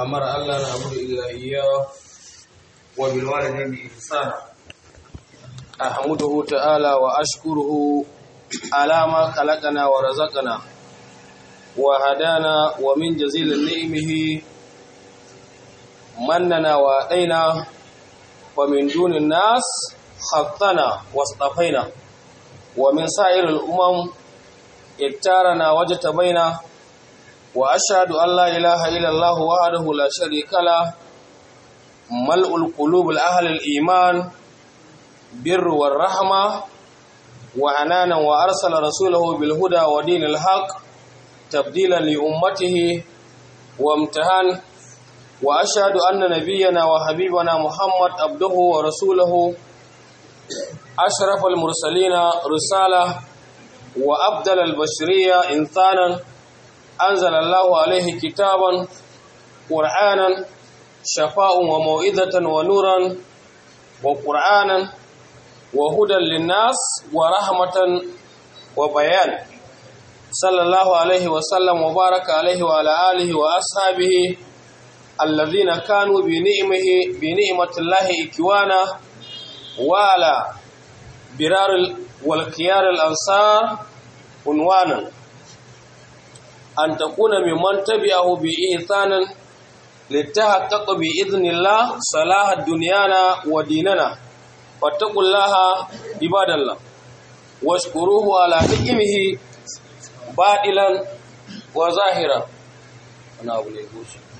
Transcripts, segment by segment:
أمر ألا نعبد إلا إياه وبالوالدين إحسانا أحمده تعالى وأشكره على ما خلقنا ورزقنا وهدانا ومن جزيل نعمه مننا وأتينا ومن دون الناس خطنا واصطفينا ومن سائر الأمم اختارنا وجتبينا وأشهد أن لا إله إلا الله وحده لا شريك له ملء القلوب الأهل الإيمان بر والرحمة وعنانا وأرسل رسوله بالهدى ودين الحق تبديلا لأمته وامتهان وأشهد أن نبينا وحبيبنا محمد عبده ورسوله أشرف المرسلين رسالة وأبدل البشرية إنسانا أنزل الله عليه كتابا قرآنا شفاء وموئذة ونورا وقرآنا وهدى للناس ورحمة وبيان صلى الله عليه وسلم وبارك عليه وعلى آله وأصحابه الذين كانوا بنعمه بنعمة الله إكوانا وعلى برار والخيار الأنصار عنوانا أن تكون ممن تبعه بإحسان لتحقق بإذن الله صلاح دنيانا وديننا واتقوا الله عباد الله واشكروه على نعمه باطلا وظاهرا أنا أقول لك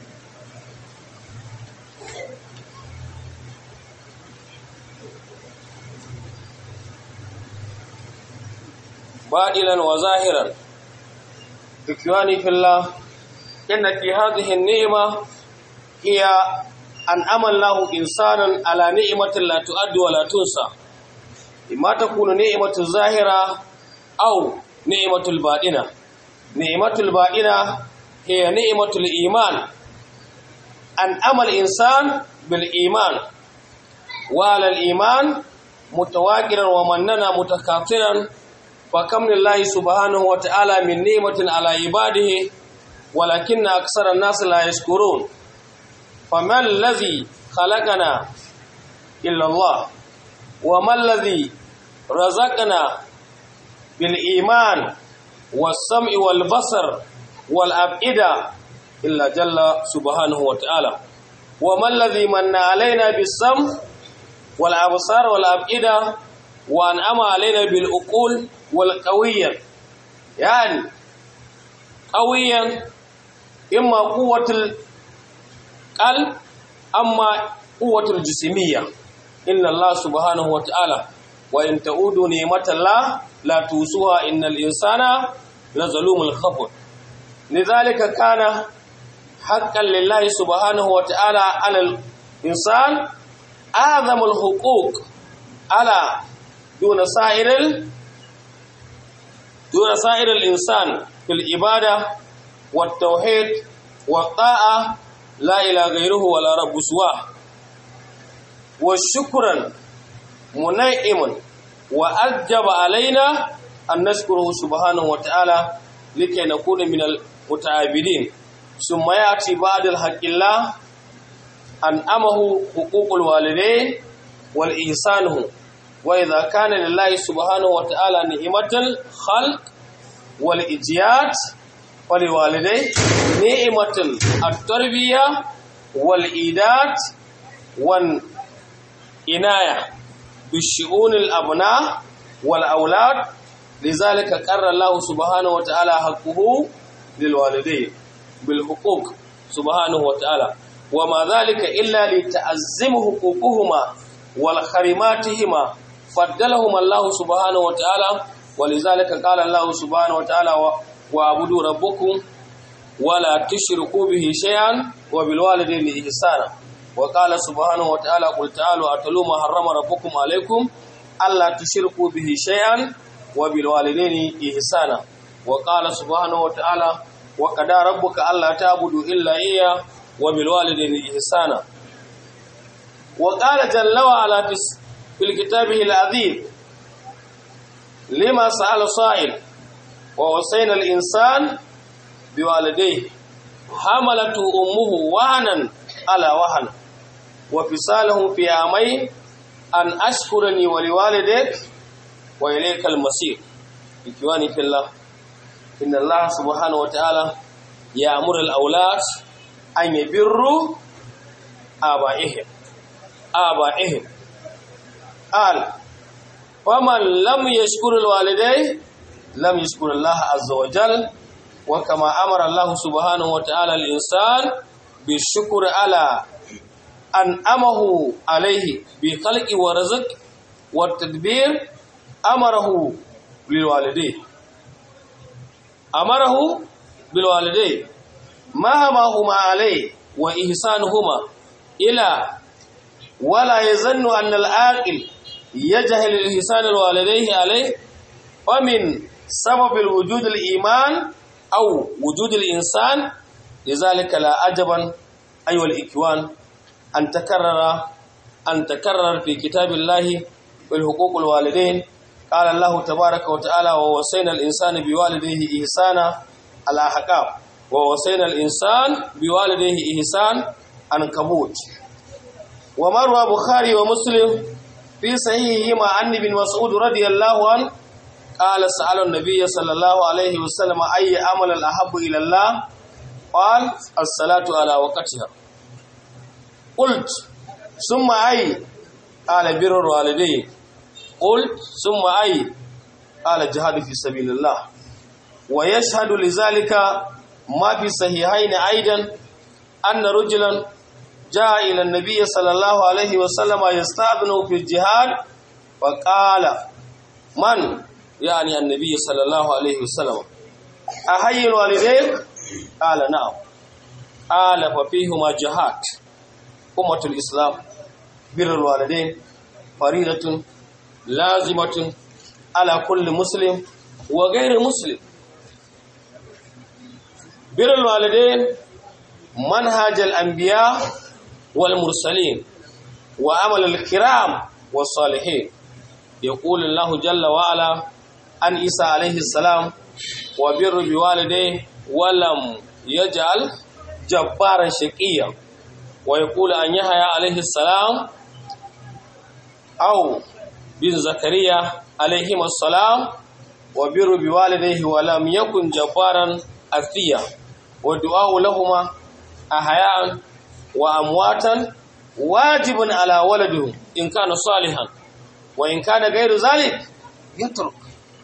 باطلا وظاهرا إخواني في الله إن في هذه النعمة هي أن أمن الله إنسانا على نعمة لا تؤد ولا تنسى إما تكون نعمة الظاهرة أو نعمة الباطنة نعمة الباطنة هي نعمة الإيمان أن أمل الإنسان بالإيمان وعلى الإيمان متواكرا ومننا متكاثرا فكم لله سبحانه وتعالى من نعمة على عباده ولكن أكثر الناس لا يشكرون فما الذي خلقنا إلا الله وما الذي رزقنا بالإيمان والسمع والبصر والأبئدة إلا جل سبحانه وتعالى وما الذي من علينا بالسمع والأبصار والأبئدة وأنعم علينا بالأقول والقوية يعني قويا إما قوة القلب أما قوة الجسمية إن الله سبحانه وتعالى وإن تعودوا نعمة الله لا توسوها إن الإنسان لظلوم الخفر لذلك كان حقا لله سبحانه وتعالى على الإنسان أعظم الحقوق على دون سائر دون سائر الإنسان في العبادة والتوحيد والطاعة لا إلى غيره ولا رب سواه وشكرا منعم وأجب علينا أن نشكره سبحانه وتعالى لكي نكون من المتعابدين ثم يأتي بعد الحق الله أن أمه حقوق الوالدين والإحسانه وإذا كان لله سبحانه وتعالى نعمة الخلق والإجياد ولوالديه نعمة التربية والإيداد والعناية بالشؤون الأبناء والأولاد لذلك قرر الله سبحانه وتعالى حقه للوالدين بالحقوق سبحانه وتعالى وما ذلك إلا لتعزم حقوقهما والخرماتهما فضلهم الله سبحانه وتعالى ولذلك قال الله سبحانه وتعالى واعبدوا ربكم ولا تشركوا به شيئا وبالوالدين إحسانا وقال سبحانه وتعالى قل تعالوا أتلوا ما حرم ربكم عليكم ألا تشركوا به شيئا وبالوالدين إحسانا وقال سبحانه وتعالى وقضى ربك ألا تعبدوا إلا إياه وبالوالدين إحسانا وقال جل وعلا في كتابه العظيم لما سأل صائل ووصينا الإنسان بوالديه حملته أمه وهنا على وهن وفصاله في عامين أن أشكرني ولوالديك وإليك المصير إخواني في الله إن الله سبحانه وتعالى يأمر الأولاد أن يبروا آبائهم آبائهم قال ومن لم يشكر الوالدين لم يشكر الله عز وجل وكما أمر الله سبحانه وتعالى الإنسان بالشكر على أنعمه عليه بخلق ورزق والتدبير أمره بالوالدين أمره بالوالدين مهما هما عليه وإحسانهما إلى ولا يظن أن العاقل يجهل الإحسان الوالديه عليه ومن سبب الوجود الإيمان أو وجود الإنسان لذلك لا عجبا أيها الإخوان أن تكرر أن تكرر في كتاب الله في الحقوق الوالدين قال الله تبارك وتعالى ووصينا الإنسان بوالديه إحسانا الأحكام ووصينا الإنسان بوالديه إحسان عنكبوت ومروى بخاري ومسلم في صحيحهما عن ابن مسعود رضي الله عنه قال سأل النبي صلى الله عليه وسلم أي عمل الأحب إلى الله قال الصلاة على وقتها قلت ثم أي قال بر الوالدين قلت ثم أي قال الجهاد في سبيل الله ويشهد لذلك ما في صحيحين أيضا أن رجلا جاء إلى النبي صلى الله عليه وسلم يستأذن في الجهاد فقال من يعني النبي صلى الله عليه وسلم أحيي الوالدين قال نعم قال ففيهما جهاد أمة الإسلام بر الوالدين فريضة لازمة على كل مسلم وغير مسلم بر الوالدين منهج الأنبياء والمرسلين وعمل الكرام والصالحين يقول الله جل وعلا عن عيسى عليه السلام وبر بوالديه ولم يجعل جبارا شقيا ويقول عن يحيى عليه السلام أو بن زكريا عليهما السلام وبر بوالديه ولم يكن جبارا أثيا والدعاء لهما أحياء وأمواتا واجب على ولده إن كان صالحا وإن كان غير ذلك يترك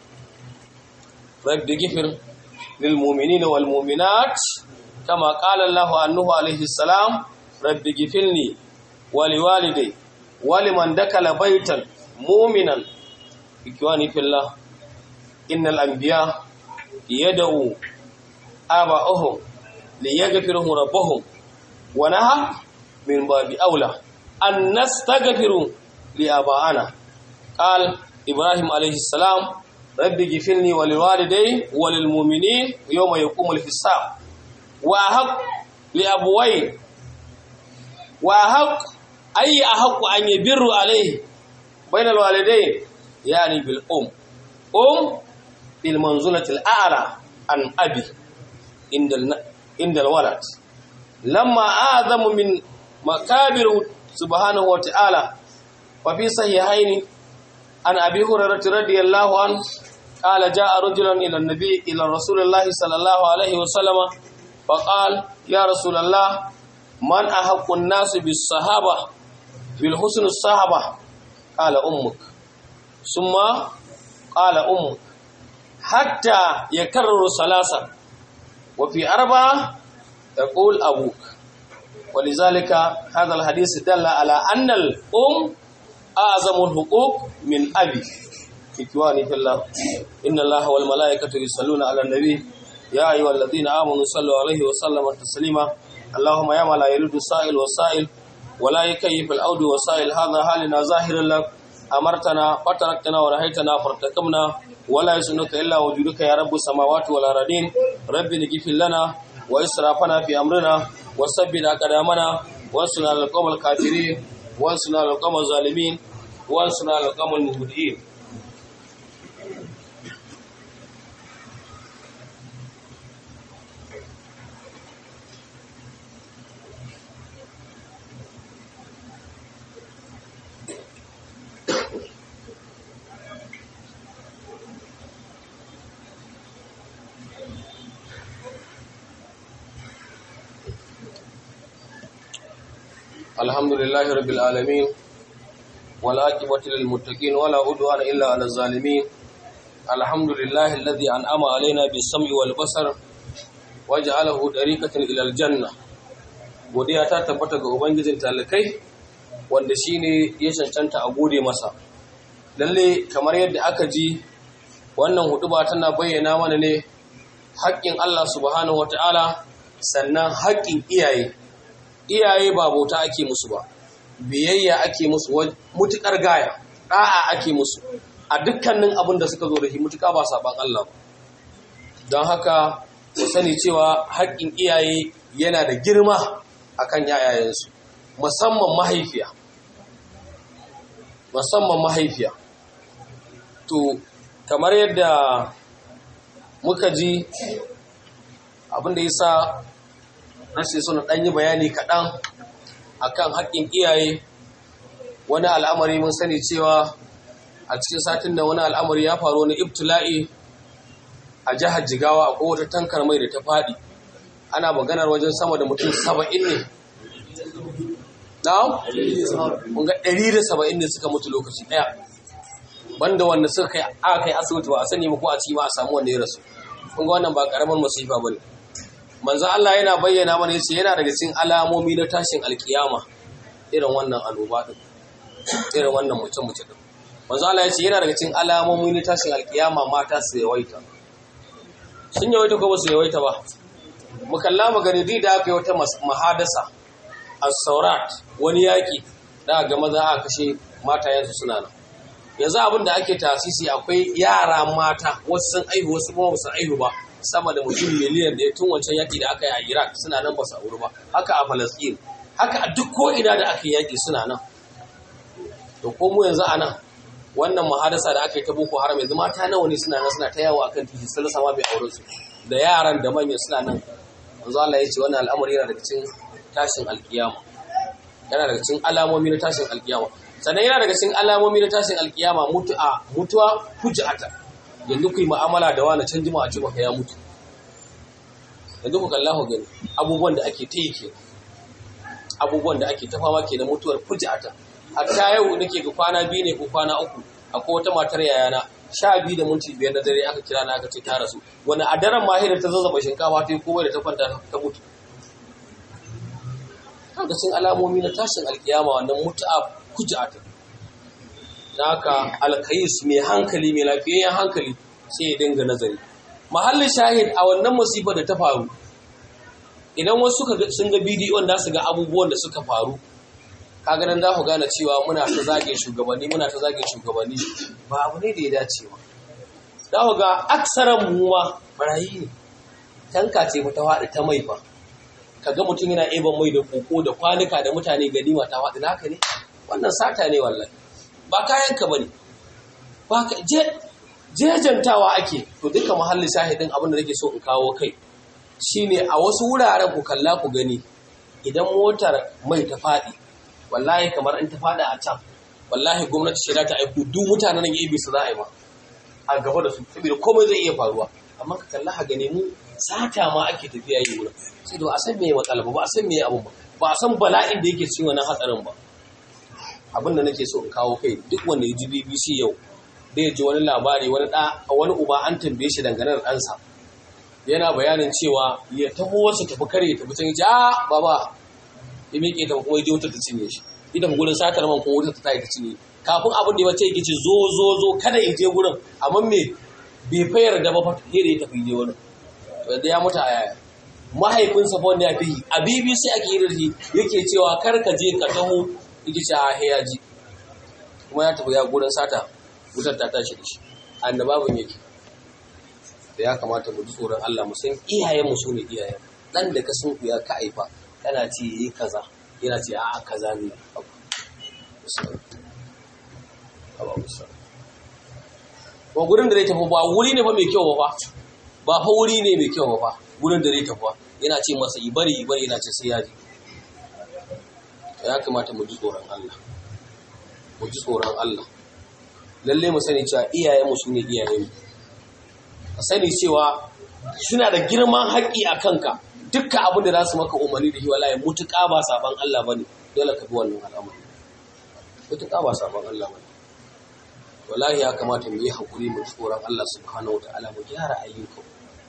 رب غفر للمؤمنين والمؤمنات كما قال الله عنه عليه السلام رب غفرني ولوالدي ولمن دخل بيتا مؤمنا إخواني في الله إن الأنبياء يدعو آباءهم ليغفرهم ربهم ونهى من باب أولى أن نستغفر لآبائنا قال إبراهيم عليه السلام رب اغفرني ولوالدي وللمؤمنين يوم يقوم الحساب وأحق لأبوين وأحق أي أحق أن يبر عليه بين الوالدين يعني بالأم أم بالمنزلة الأعلى عن أبي عند عند الولد لما أعظم من مكابر سبحانه وتعالى وفي صحيحين عن أبي هريرة رضي الله عنه قال جاء رجل إلى النبي إلى رسول الله صلى الله عليه وسلم فقال يا رسول الله من أحق الناس بالصحابة بالحسن الصحابة قال أمك ثم قال أمك حتى يكرر ثلاثة وفي أربعة تقول أبوك ولذلك هذا الحديث دل على أن الأم أعظم الحقوق من أبي إخواني في الله إن الله والملائكة يصلون على النبي يا أيها الذين آمنوا صلوا عليه وسلم تسليما اللهم يا من لا يرد السائل والسائل ولا يكيف الأود وسائل هذا حالنا ظاهر لك أمرتنا فتركتنا ونهيتنا فارتكبنا ولا يسنك إلا وجودك يا رب السماوات والأرضين رب نغفر لنا وإسرافنا في أمرنا وثبت أقدامنا وانصرنا على القوم الكافرين وانصرنا على القوم الظالمين وانصرنا على القوم المبتدئين الحمد لله رب العالمين والعاقبة للمتقين ولا عدوان إلا على الظالمين الحمد لله الذي أنعم علينا بالسمع والبصر وجعله طريقة إلى الجنة godiya ta tabbata ga ubangijin talakai wanda shine ya cancanta a gode masa lalle kamar yadda aka ji wannan huduba tana bayyana mana ne haƙƙin Allah subhanahu wataala sannan haƙƙin iyaye iyaye ba bauta ake musu ba biyayya ake musu mutukar gaya ɗa'a ake musu a dukkanin abin da suka zo da shi mutuka ba saban Allah don haka ku sani cewa haƙƙin iyaye yana da girma akan yayayensu musamman mahaifiya musamman mahaifiya to kamar yadda muka ji abin da yasa rashin suna ɗan yi bayani kaɗan akan haƙƙin iyaye wani al'amari mun sani cewa a cikin satin da wani al'amari ya faru wani ibtila'i a jihar jigawa a kowace tankar mai da ta faɗi ana maganar wajen sama da mutum saba'in ne na? kunga ɗari da saba'in ne suka mutu lokaci ɗaya banda wanda suka kai aka kai asibiti ba a sani ko a ci ma a samu wanda ya rasu kunga wannan ba ƙaramin masifa ba ne manzo Allah yana bayyana mana yace yana daga cikin alamomi na tashin alkiyama irin wannan annoba din irin wannan mutum mutum din manzo Allah yace yana daga cikin alamomi na tashin alkiyama mata su yawaita sun yawaita ko ba su yawaita ba mu kalla magani di da aka yi wata mahadasa as-saurat wani yaki da ga maza aka kashe mata yanzu suna nan yanzu abin da ake tasisi akwai yara mata wasu sun aihu wasu kuma ba su aihu ba sama da mutum miliyan da ya tun wancan yaƙi da aka yi a Iraq suna nan ba su auri ba haka a Falasɗin haka a duk ko'ina da aka yi yaƙi suna nan to ko mu yanzu a nan wannan mahadasa da aka yi ta boko haram yanzu mata nawa ne suna nan suna ta yawo akan titi sun rasa ma bai auren su da yaran da manyan suna nan yanzu Allah ya ce wannan al'amari yana daga cikin tashin alkiyama yana daga cikin alamomi na tashin alkiyama sannan yana daga cikin alamomi na tashin alkiyama mutu'a mutuwa hujjata yanzu ku yi ma'amala da wani can jima a ce maka ya mutu yanzu ku kalla ku gani abubuwan da ake ta yi ke abubuwan da ake ta fama ke na mutuwar fujata hatta yau nake ga kwana biyu ne ko kwana uku akwai wata matar yayana sha biyu da minti biyar na dare aka kira na aka ce ta rasu wani a daren mahira ta zazzaba shinkafa ta yi komai da ta kwanta ta mutu kaga sun alamomi na tashin alkiyama wannan mutu'a fujata haka alkayis mai hankali mai lafiyayyen hankali sai ya dinga nazari mahallin shahid a wannan musibar da ta faru idan wasu sun ga bidiyon da su ga abubuwan da suka faru kaga nan za ku gane cewa muna ta zage shugabanni muna ta zage shugabanni ba abu ne da ya dace ba za ku ga aksaran mu ma barayi ne tanka ce ta faɗi ta mai fa kaga mutum yana eban mai da koko da kwanuka da mutane ganima ta faɗi naka ne wannan sata ne wallahi ba kayanka ba ne ba ka jejantawa ake to duka mahallin shahidin abin da nake so in kawo kai shine a wasu wuraren ku kalla ku gani idan motar mai ta faɗi wallahi kamar in ta faɗi a can wallahi gwamnati ce za ta aiko duk mutanen nan yabi su za a yi ma a gaba da su saboda komai zai iya faruwa amma ka kalla ha gani mu sata ma ake tafiya yi wurin sai da ba a san me matsala ba ba a san me abun ba ba a san bala'in da yake cikin wannan hatsarin ba abin da nake so in kawo kai duk wanda ya ji BBC yau da ya ji wani labari wani da wani uba an tambaye shi dangane da ɗansa yana bayanin cewa ya taho wasu tafi kare ya tafi can ya ce a baba ya miƙe ta kuma ya je wutar ta cinye shi idan gurin satar man kuma wutar ta tayi ta cinye kafin abin da ya wace yake ce zo zo zo kada ya je gurin amma me bai fayar da ba fa da ya tafi je wurin wanda ya mutu a yaya mahaifinsa fa wanda ya fi a BBC ake yi da shi yake cewa kar ka je ka taho yake ce a ya ji kuma ya tafi ya gurin sata wutar ta tashi da shi annababin yake da ya kamata mu ji tsoron Allah mu san iyayen mu sune iyayen dan da ka sun ya ka aifa kana ce yi kaza yana ce a kaza ne ba gurin da zai tafi ba wuri ne ba mai kyau ba ba fa wuri ne mai kyau ba gurin da zai tafi yana ce masa ibari ibari yana ce sai ya ji ya kamata mu ji tsoron Allah mu ji tsoron Allah lalle mu sani cewa iyayenmu su ne iyayenmu ka sani cewa suna da girman haƙƙi a kanka dukkan abin da za su maka umarni da shi wallahi mutuƙa ba saban Allah bane dole ka bi wannan al'amari mutuƙa ba sabon Allah ba wallahi ya kamata mu yi haƙuri mu tsoron Allah subhanahu wa ta'ala mu gyara ayyukan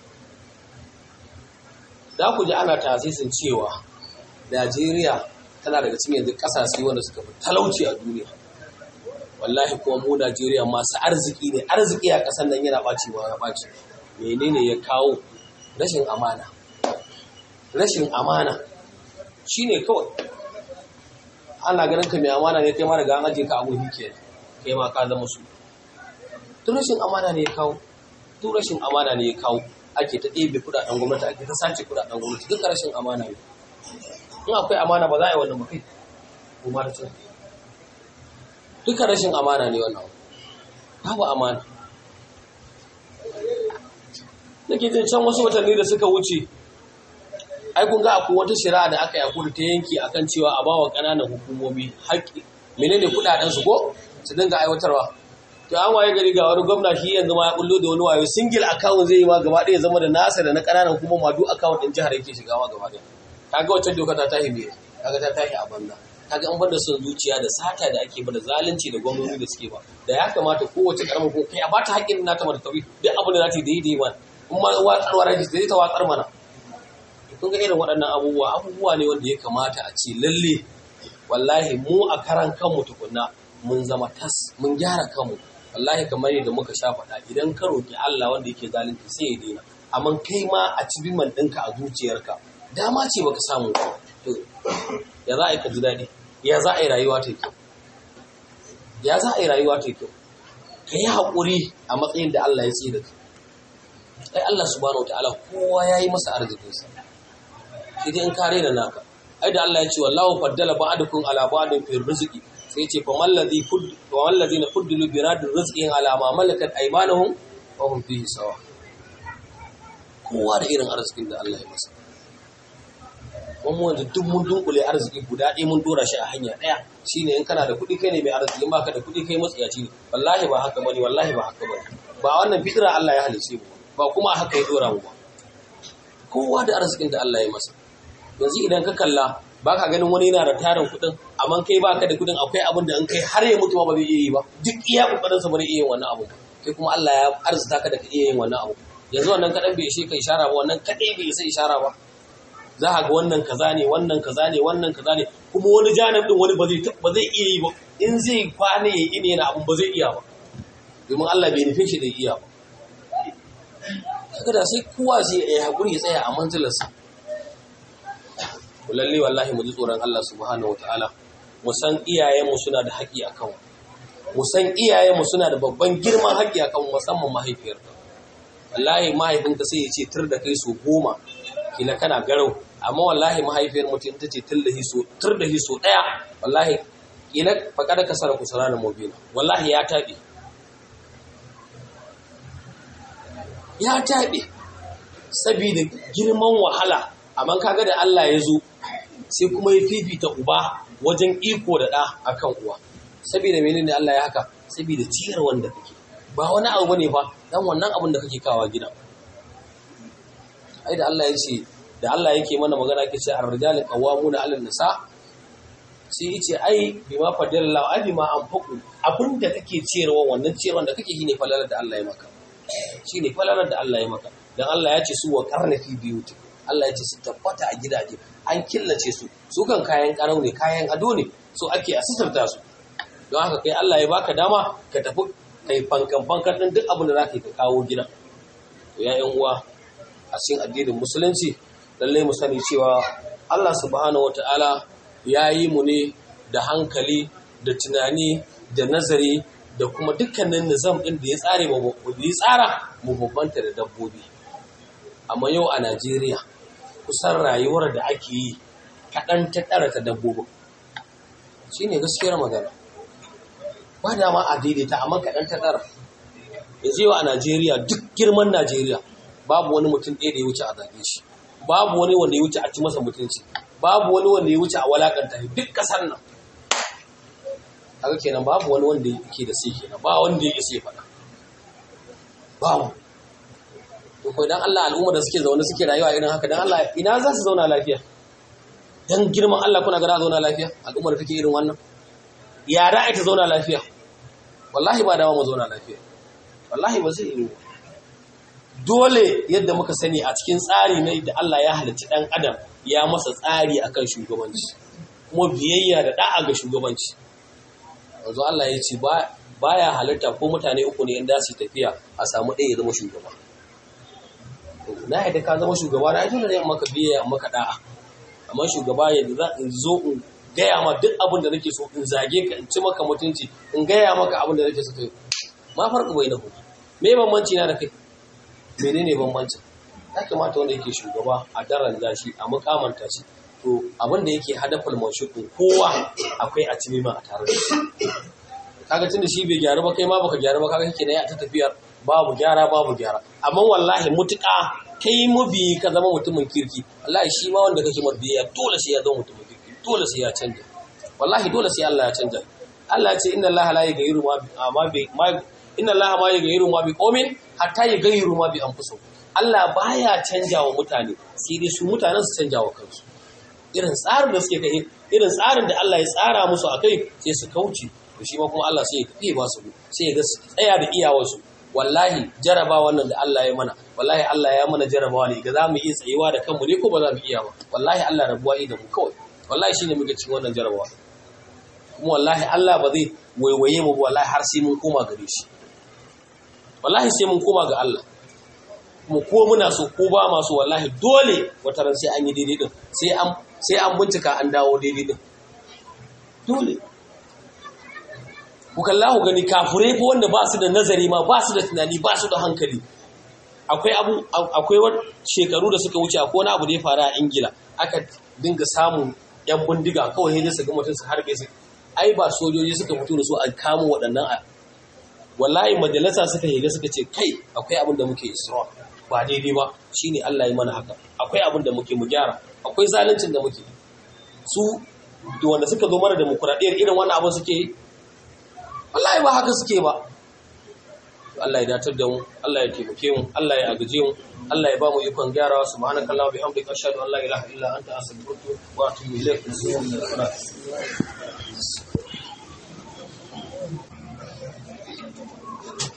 za ku ji ana tasisin cewa Najeriya tana daga cikin yanzu ƙasashe wanda suka fi talauci a duniya wallahi kuma mu Najeriya masu arziki ne arziki a ƙasar nan yana ɓaci ba ya ɓaci menene ya kawo rashin amana rashin amana shine kawai ana ganin ka mai amana ne kai ma daga an aje ka abu ke kai ma ka zama su tun rashin amana ne ya kawo tun rashin amana ne ya kawo ake ta ɗebe kudaden gwamnati ake ta sace kudaden gwamnati duka rashin amana ne in akwai amana ba za a yi wannan makai ko ma da cin duka rashin amana ne wannan babu amana nake jin can wasu watanni da suka wuce ai kun ga akwai wata shari'a da aka yi a ta yanki akan cewa a bawa ƙananan hukumomi haƙƙi menene kuɗaɗen su ko su dinga aiwatarwa to an waye gari ga wani gwamna shi yanzu ma ya bullo da wani wayo single account zai yi ma gaba ɗaya zama da nasa da na ƙananan hukumomi duk account ɗin jihar yake shiga ma gaba ɗaya kaga wacce doka ta tahi me kaga ta tahi a banza kaga an bar da son zuciya da sata da ake ba da zalunci da gwamnati da suke ba da ya kamata kowace karamar ko kai a bata haƙƙin nata mata tabi duk abin da za ta yi daidai ma in ma watsarwa raji sai ta watsar mana kun ga irin waɗannan abubuwa abubuwa ne wanda ya kamata a ce lalle wallahi mu a karan kanmu tukunna mun zama tas mun gyara kanmu wallahi kamar yadda muka sha faɗa idan ka roƙi Allah wanda yake zalunci sai ya daina amma kai ma a ci biman ɗinka a zuciyarka dama ce baka samu to ya za a yi ka ji daɗi ya za a yi rayuwa ta kyau ya za a yi rayuwa ta kyau ka yi haƙuri a matsayin da Allah ya tsaye da kai ai Allah subhanahu wataala kowa ya yi masa arzikinsa sai dai in kare da naka ai da Allah ya ce wallahu faddala ba'dukum ala ba'din fi rizqi sai ce fa man ladhi fud wa man ladhina fuddilu bi rad rizqihim ala ma malakat aymanuhum wa hum fihi sawa kowa da irin arzikin da Allah ya masa kuma wanda duk mun dunkule arziki guda ɗaya mun dora shi a hanya ɗaya shine in kana da kuɗi kai ne mai arziki in baka da kuɗi kai matsiyaci ne wallahi ba haka bane wallahi ba haka bane ba wannan fitira Allah ya halice mu ba kuma haka ya dora mu ba kowa da arzikin da Allah ya masa yanzu idan ka kalla baka ganin wani yana da tarin kuɗin amma kai baka da kuɗin akwai abin da in kai har ya mutu ba zai iya yi ba duk iya kokarin sa ba zai iya yin wannan abu kai kuma Allah ya arzuta ka da ka iya yin wannan abu yanzu wannan kaɗan bai ishe ka ishara ba wannan kaɗai bai isa ishara ba za a ga wannan kaza ne wannan kaza ne wannan kaza ne kuma wani janib din wani ba zai ba zai iya yi ba in zai kwane ya ine yana abun ba zai iya ba domin Allah bai nufin shi da iya ba kaga da sai kowa zai yi hakuri ya tsaya a manzilarsa lalle wallahi mu ji tsoron Allah subhanahu wataala mu san iyayenmu suna da haƙƙi akan mu san iyayenmu suna da babban girman haƙƙi akan musamman mahaifiyarka wallahi mahaifinka sai ya ce tur da kai so goma kila kana garau amma wallahi mahaifiyar mutum ta ce tur da hiso tur da hiso daya wallahi kila faqada kasara kusara da mubina wallahi ya tabe ya tabe saboda girman wahala amma kaga da Allah ya zo sai kuma ya fifita uba wajen iko da da akan uwa saboda menene Allah ya haka saboda ciyar wanda kake ba wani abu bane fa dan wannan abin da kake kawa gida ai da Allah ya ce da Allah yake mana magana yake ce ar-rijalu qawwamuna 'ala nisa sai yace ai bima fadalla ai bima anfaqu abinda kake ciyarwa wannan ciyarwa da kake shine falalar da Allah ya maka shine falalar da Allah ya maka dan Allah ya ce su wa qarnafi biyuti Allah ya ce su tabbata a gidaje an killace su su kan kayan karau ne kayan ado ne so ake asisarta su don haka kai Allah ya baka dama ka tafi kai fankan fankan din duk abin da zaka ka kawo gida to ya yan uwa a cikin addinin musulunci lallai mu sani cewa Allah subhanahu wata'ala ya yi mu ne da hankali da tunani da nazari da kuma dukkanin nizam ɗin da ya tsare mu ya tsara mu bambanta da dabbobi amma yau a Najeriya kusan rayuwar da ake yi kaɗan ta ɗara ta dabbobin shine gaskiyar magana ba dama a daidaita amma kaɗan ta ɗara yanzu yau a Najeriya duk girman Najeriya babu wani mutum ɗaya da ya wuce a zage shi babu wani wanda ya wuce a ci masa mutunci babu wani wanda ya wuce a walakanta shi duk ƙasar nan haka kenan babu wani wanda yake da sai kenan ba wanda ya isa ya faɗa babu to ko dan Allah al'umma da suke zaune suke rayuwa irin haka dan Allah ina za su zauna lafiya dan girman Allah kuna gana zauna lafiya al'ummar take irin wannan ya da ita zauna lafiya wallahi ba dawo mu zauna lafiya wallahi ba zai yi dole yadda muka sani a cikin tsari ne da Allah ya halicci dan adam ya masa tsari akan shugabanci kuma biyayya da da'a ga shugabanci yanzu Allah ya ce baya halitta ko mutane uku ne inda su tafiya a samu ɗaya ya zama shugaba na yadda ka zama shugaba na dole ne in maka biyayya in maka da'a amma shugaba yadda za in zo in gaya ma duk abin da nake so in zage ka in ci maka mutunci in gaya maka abin da nake so kai ma farko bai na hu me bambanci na da kai menene bambancin ya kamata wanda yake shugaba a daren shi a mukamanta shi to abin da yake hadafal manshuku kowa akwai a cimima a tare da shi kaga tunda shi bai gyaru ba kai ma baka gyaru ba kaga kake da ya ta tafiyar babu gyara babu gyara amma wallahi mutuka kai mabi ka zama mutumin kirki wallahi shi ma wanda kake mabiya dole sai ya zama mutumin kirki dole sai ya canja wallahi dole sai Allah ya canja Allah ya ce inna Allah la yughayyiru ma bi ma inna Allah ma yughayyiru ma bi qaumin hatta yughayyiru ma bi anfusihim Allah baya canja wa mutane sai dai su mutanen su canja wa kansu irin tsarin da suke kai irin tsarin da Allah ya tsara musu akai sai su kauce to shi ma kuma Allah sai ya tafi ba su sai ya ga tsaya da iyawarsu wallahi jaraba wannan da Allah ya mana wallahi Allah ya mana jarabawa ne ga zamu iya tsayewa da kanmu ne ko ba za mu iya ba wallahi Allah rabuwa da mu kawai wallahi shine muke cikin wannan jarabawa kuma wallahi Allah ba zai waiwaye mu wallahi har sai mun koma gare shi wallahi sai mun koma ga Allah mu ko muna so ko ba ma so wallahi dole wata ran sai an yi daidai din sai an sai an bincika an dawo daidai din dole ku kalla ku gani kafurai ko wanda ba su da nazari ma ba su da tunani ba su da hankali akwai abu akwai shekaru da suka wuce akwai wani abu da ya faru a Ingila aka dinga samun yan bindiga kawai sai su ga mutum su harbe su ai ba sojoji suka fito da su a kamo waɗannan a wallahi majalisa suka higa suka ce kai akwai abin da muke isra ba daidai ba shine Allah ya mana haka akwai abin da muke mu gyara akwai zaluncin da muke su wanda suka zo mana demokuraɗiyyar irin wannan abin suke yi wallahi ba haka suke ba Allah ya datar da mu Allah ya taimake mu Allah ya agaje mu Allah ya ba mu ikon gyarawa subhanakallahumma bihamdika ashhadu an la ilaha illa anta astaghfiruka wa atubu ilaik